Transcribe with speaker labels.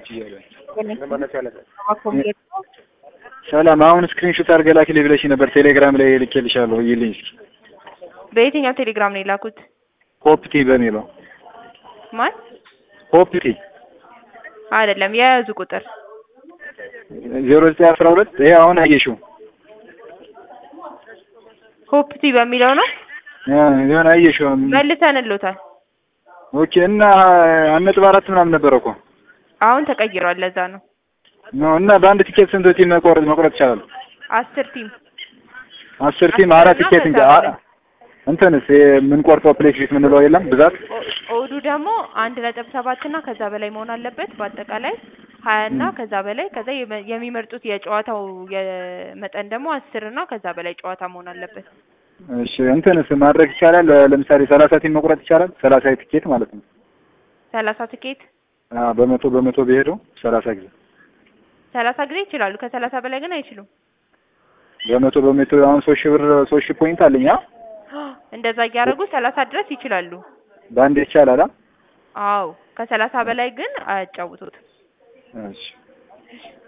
Speaker 1: ነች እያለ
Speaker 2: ኮምፒውተር
Speaker 1: ሰላም። አሁን ስክሪንሾት አድርገህ ላክልኝ ብለሽ ነበር ቴሌግራም ላይ ልኬልሻለሁ። ይልኝ እስኪ
Speaker 2: በየትኛው ቴሌግራም ነው የላኩት?
Speaker 1: ሆፕቲ በሚለው
Speaker 2: ማን
Speaker 1: ሆፕቲ
Speaker 2: አይደለም፣ የያዙ ቁጥር
Speaker 1: ዜሮ ዘጠኝ አስራ ሁለት ይሄ አሁን አየሽው
Speaker 2: ሆፕቲ በሚለው ነው
Speaker 1: የሆነ አየሽው።
Speaker 2: መልሰንሎታል።
Speaker 1: ኦኬ እና አንድ ነጥብ አራት ምናምን ነበረ እኮ
Speaker 2: አሁን ተቀይሯል። ለዛ ነው
Speaker 1: ነው እና በአንድ ቲኬት ስንት ቲም መቆረጥ መቁረጥ ይቻላል?
Speaker 2: አስር ቲም
Speaker 1: አስር ቲም አራት ቲኬት እንጂ አ- እንትንስ የምንቆርጠው ፕሌስ ፊት የምንለው የለም ብዛት
Speaker 2: ኦ- ኦዱ ደግሞ አንድ ነጥብ ሰባት እና ከዛ በላይ መሆን አለበት። በአጠቃላይ ሀያ እና ከዛ በላይ ከዛ የመ- የሚመርጡት የጨዋታው የመጠን ደግሞ አስር እና ከዛ በላይ ጨዋታ መሆን አለበት።
Speaker 1: እሺ እንትንስ ማድረግ ይቻላል? ለምሳሌ ሰላሳ ቲም መቁረጥ ይቻላል? ሰላሳ ቲኬት ማለት ነው።
Speaker 2: ሰላሳ ትኬት
Speaker 1: አዎ በመቶ በመቶ ቢሄደው ሰላሳ ጊዜ
Speaker 2: ሰላሳ ጊዜ ይችላሉ። ከሰላሳ በላይ ግን አይችሉም።
Speaker 1: በመቶ በመቶ አሁን ሶስት ሺህ ብር ሶስት ሺህ ፖይንት አለኝ። አ
Speaker 2: እንደዛ እያደረጉ ሰላሳ ድረስ ይችላሉ።
Speaker 1: በአንድ ይቻላል? አ
Speaker 2: አዎ ከሰላሳ በላይ ግን አያጫውቱትም።
Speaker 1: እሺ